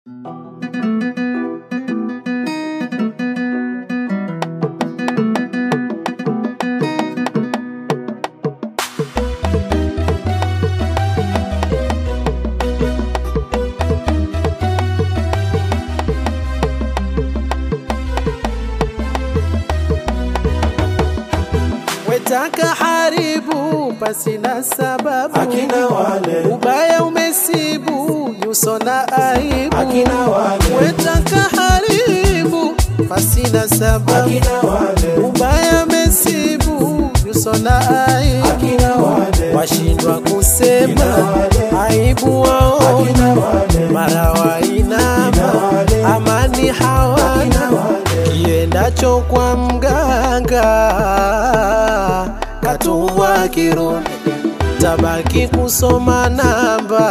Wetaka haribu pasina sababu, Akina wale. ubaya umesibu nyuso na aibu. Akina wale. Wetaka haribu pasina sababu, Akina wale. ubaya umesibu nyuso na aibu. Akina wale. Washindwa kusema Akina wale. aibu wao, Akina wale. mara wainama, Akina wale. amani hawana Akina wale. kiendacho kwa mganga katua kiruni tabaki kusoma namba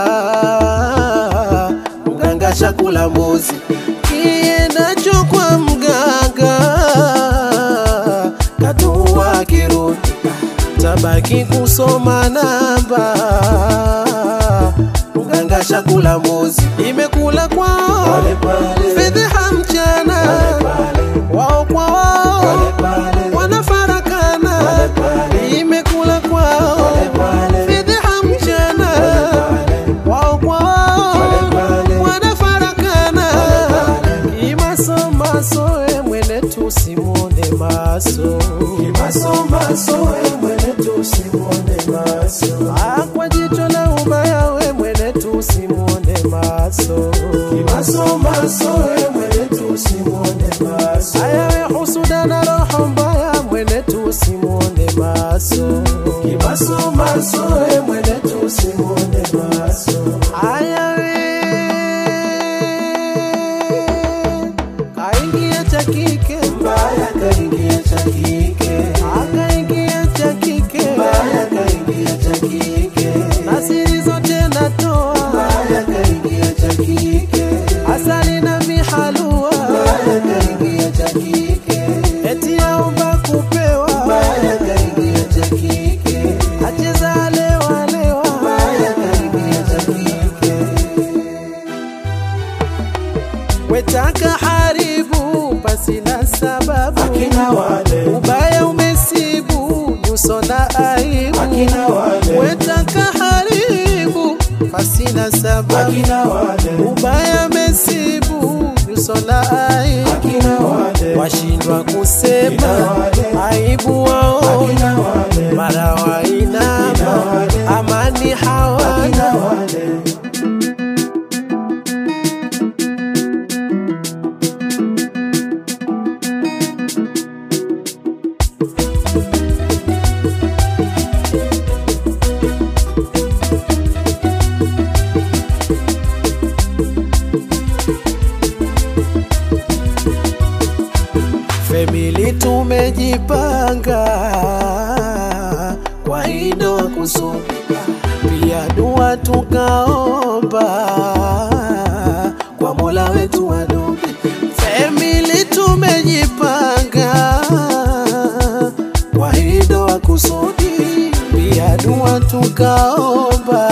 mganga chakula mbuzi kiendacho kwa mganga katua kiruni tabaki kusoma namba mganga chakula mbuzi imekula kwao Pale pale. fedheha mchana wao kwa wao wanafarakana imekula kwao fedheha mchana wao kwa wao wanafarakana kimasomaso e mwene tusimone maso Kimasomaso we mwene tusimwone maso. Ah, kwa jicho la ubaya we mwene tusimone maso Kimasomaso we mwene tusimwone maso. aya we husuda na roho mbaya mwene tusimone maso Kimasomaso we mwene tusimwone maso. aya we kaingia cha kike Mbaya kaingia cha kike. akaingia cha kike Mbaya kaingia cha kike. na siri zote natoa Mbaya kaingia cha kike. asali na mihalua Mbaya kaingia cha kike. eti aomba kupewa Mbaya kaingia cha kike. acheza lewa lewa Mbaya kaingia cha kike. wetaka haribu pasina sababu Akina wale. ubaya umesibu nyuso na aibu Akina wale. wetaka haribu pasina sababu Akina wale. ubaya mesibu nyuso na aibu Akina wale. washindwa kusema Akina wale. aibu wao Akina wale. mara wainama Akina wale. amani Akina hawana wale. Family tumejipanga kwa hilo kusudi, pia dua tukaomba kwa Mola wetu wadobe. Family tumejipanga kwa hilo kusudi, pia dua tukaomba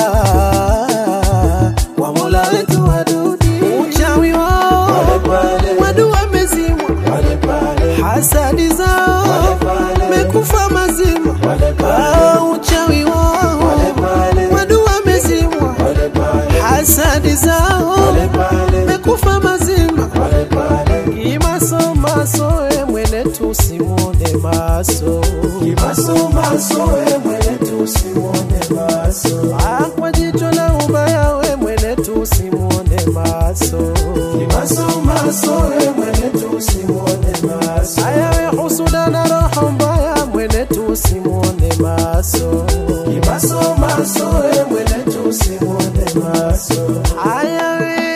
kwa Mola wetu wadobe. Uchawi wao Pale pale. wadu wamezimwa Pale pale. hasadi zao Pale pale. mekufa mazima Pale pale. Ah, uchawi wao Pale pale. wadu wamezimwa Pale pale. hasadi zao Pale pale. mekufa mazima Pale pale. kimasomaso e mwene tusimone maso Kimasomaso we mwene tusimwone maso. Ah, kwa jicho la ubaya we mwene tusimone maso Kimasomaso we mwene tusimwone maso. aya we husuda na roho mbaya mwene tusimone maso Kimasomaso we mwene tusimwone maso. Aya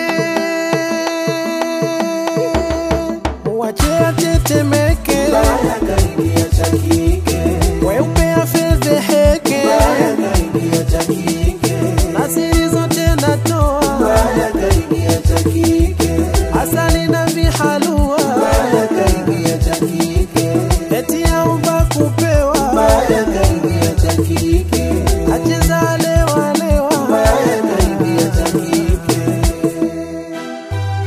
we wache atetemeke, Mbaya kaingia cha kike. weupe afedheheke, Mbaya kaingia cha kike. na siri zote natoa, Mbaya kaingia cha kike. asali na vihalua, Mbaya kaingia cha kike. eti aomba kupewa, Mbaya kaingia cha kike. acheza lewa lewa, Mbaya kaingia cha kike.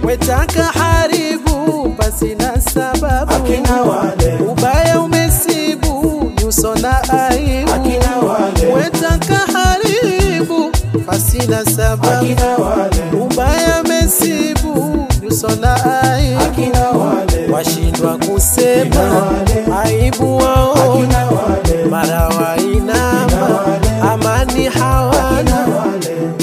wetaka haribu pasina sababu akina wale ubaya umesibu nyuso na aibu akina wale wetaka haribu pasina sababu akina wale ubaya mesibu nyuso na aibu akina wale washindwa kusema aibu wao akina wale mara wainama amani hawana wale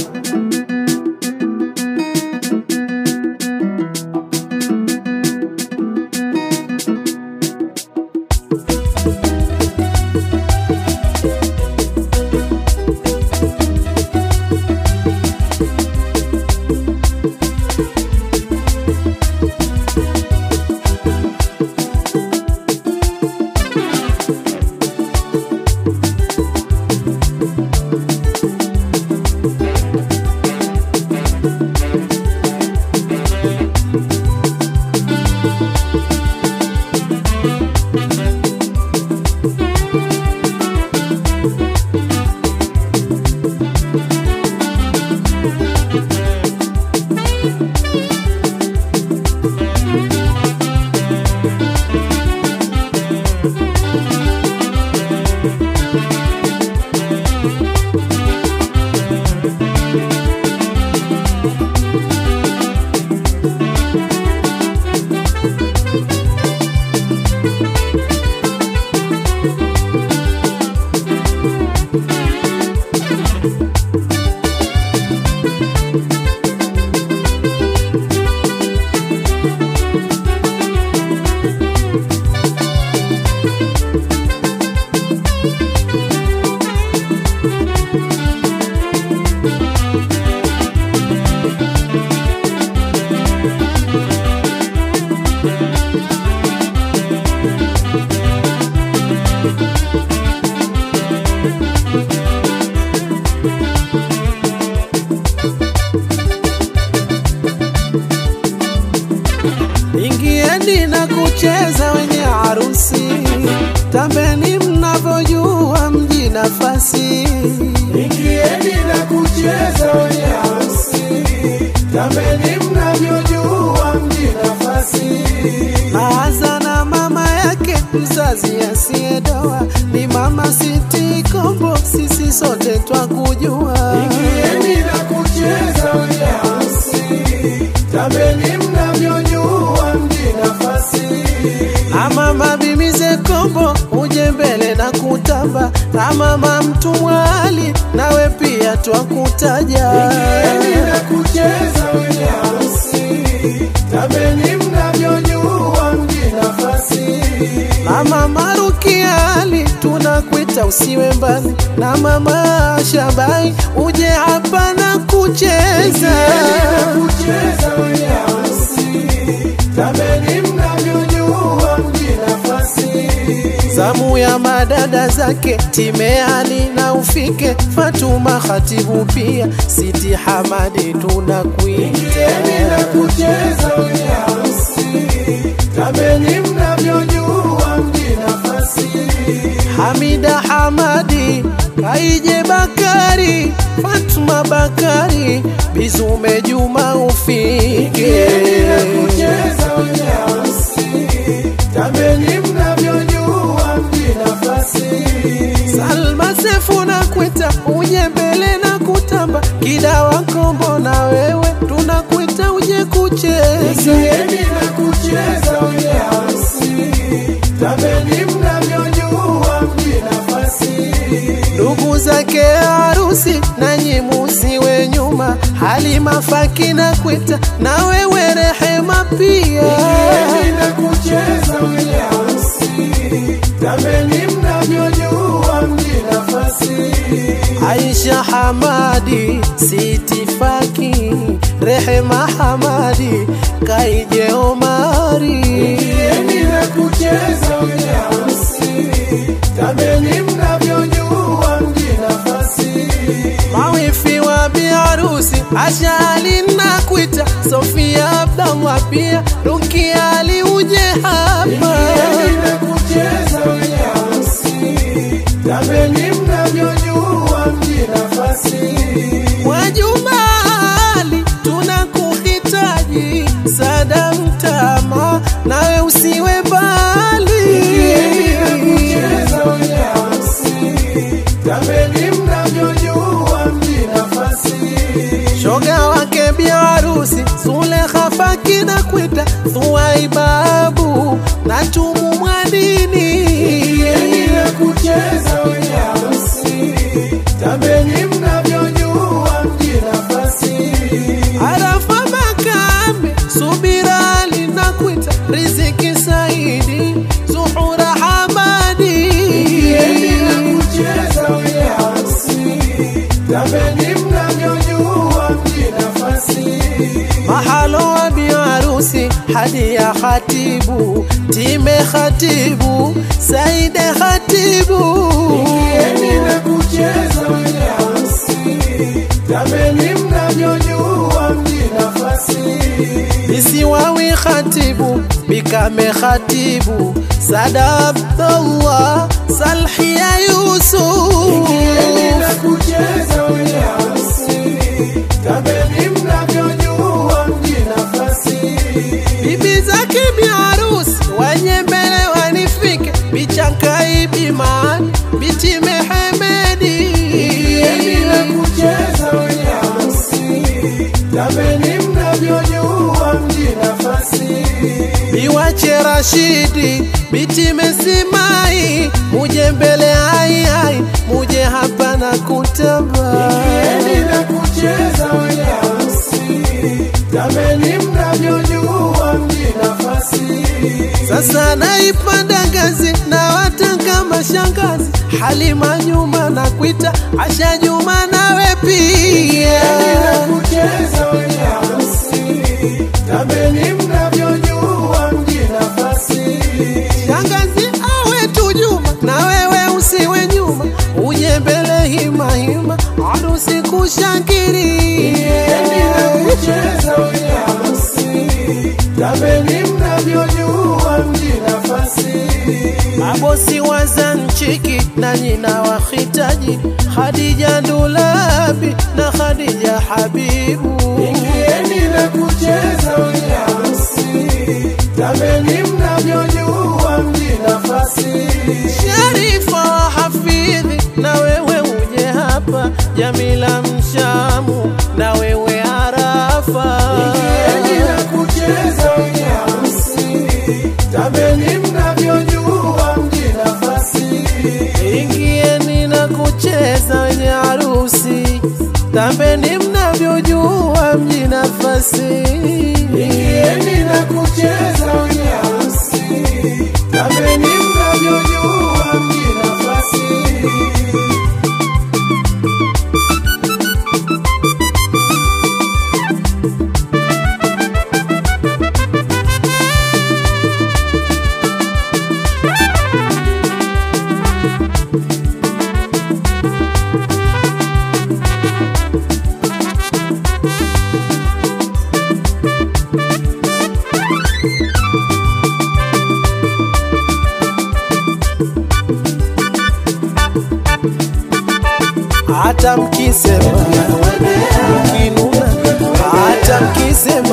ingieni na kucheza wenye harusi tambeni mnavyojua mji nafasi ingieni na kucheza wenye harusi tambeni mnavyojua mji nafasi Aza na mama yake mzazi asiyedoa ni mama Siti Kombo, sisi sote twakujua. ingieni na kucheza wenye harusi tambeni mnavyojua mji nafasi Na mama Bimize Kombo uje mbele na kutamba, na mama Mtumwali nawe pia twakutaja. ingieni na kucheza wenye harusi tambeni mnavyojua mji nafasi Na mama Rukiali tunakuita usiwe mbali, na mama Shabai uje hapa na kucheza. kucheza wenye harusi tambeni mnavyojua mji nafasi zamu ya madada zake Timeani na ufike Fatuma Khatibu pia Siti Hamadi tunakuita Ingieni na kucheza wenye harusi tambeni mnavyojua mji nafasi Hamida Hamadi Kaije Bakari Fatuma Bakari Bizume Juma ufike Ingieni na kucheza wenye harusi tambeni mnavyojua mji nafasi Salma Sefu na kwita uje mbele na kutamba Kidawa Kombo na wewe tunakuita uje kucheza Ingieni na kucheza wenye harusi tambeni mnavyojua mji nafasi ndugu zake harusi nanyi musiwe nyuma halima faki na kwita na wewe rehema pia Ingieni na kucheza wenye harusi tambeni mnavyojua mji nafasi aisha hamadi sitifaki rehema hamadi kaije omari Ingieni na kucheza wenye harusi tambeni mnavyojua mji nafasi mawifi wa biharusi ashali na kwita sofia abdallah pia rukiali uje hapa Ingieni na kucheza wenye harusi tambeni mnavyojua mji nafasi Mwajumali tunakuhitaji sada mtama nawe usiwe Ingieni na mbali kucheza wenye harusi, tambeni mnavyojua mji nafasi. shoga wake biharusi Zulekha fakina kwita thuwaibabu na tumu mwadini Ingieni na kucheza wenye harusi, tambeni mnavyojua mji nafasi. Arafa Makame, Subira linakwita Riziki Saidi, Zuhura Hamadi. Ingieni na kucheza wenye harusi, tambeni mnavyojua mji nafasi. Mahalo wa biharusi hadi ya khatibu, time khatibu, Saide khatibu. Ingieni na kucheza wenye harusi, tambeni mnavyojua mji nafasi. Bisiwawi khatibu, Bikame khatibu, Sada Abdallah, Salhia Ingieni na Yusuf. kucheza wenye harusi, tambeni mnavyojua mji nafasi. bibi zake biharusi wenye mbele wanifike bichankai bimani bitime hemedi Ingieni na kucheza wenye harusi, tambeni mnavyojua mji nafasi. biwache rashidi bitime simai muje mbele hai hai muje hapa na kutamba Ingieni na kucheza wenye harusi, tambeni mnavyojua mji nafasi. sasa naipanda ngazi na watanga mashangazi halima nyuma na kwita asha juma nawe pia na kucheza wenye harusi, tambeni mnavyojua mji nafasi. Shangazi awe tu Juma na wewe usiwe nyuma, uje mbele hima hima, harusi Ingieni na kushangiri. kucheza wenye harusi, tambeni mnavyojua mji nafasi. Mabosi wa Zanchiki na nyina wahitaji, Khadija Ndulabi na Khadija Habibu. Ingieni na kucheza wenye harusi, tambeni mnavyojua mji nafasi. Sharifa wa Hafidhi na wewe uje hapa, Jamila Mshamu na wewe Arafa. Ingieni na kucheza wenye harusi, tambeni mnavyojua mji nafasi. Ingieni na kucheza wenye harusi, tambeni mnavyojua mji nafasi. Ingieni na kucheza wenye harusi, tambeni mnavyojua mji nafasi. Hata mkisema mkinuna, hata mkisema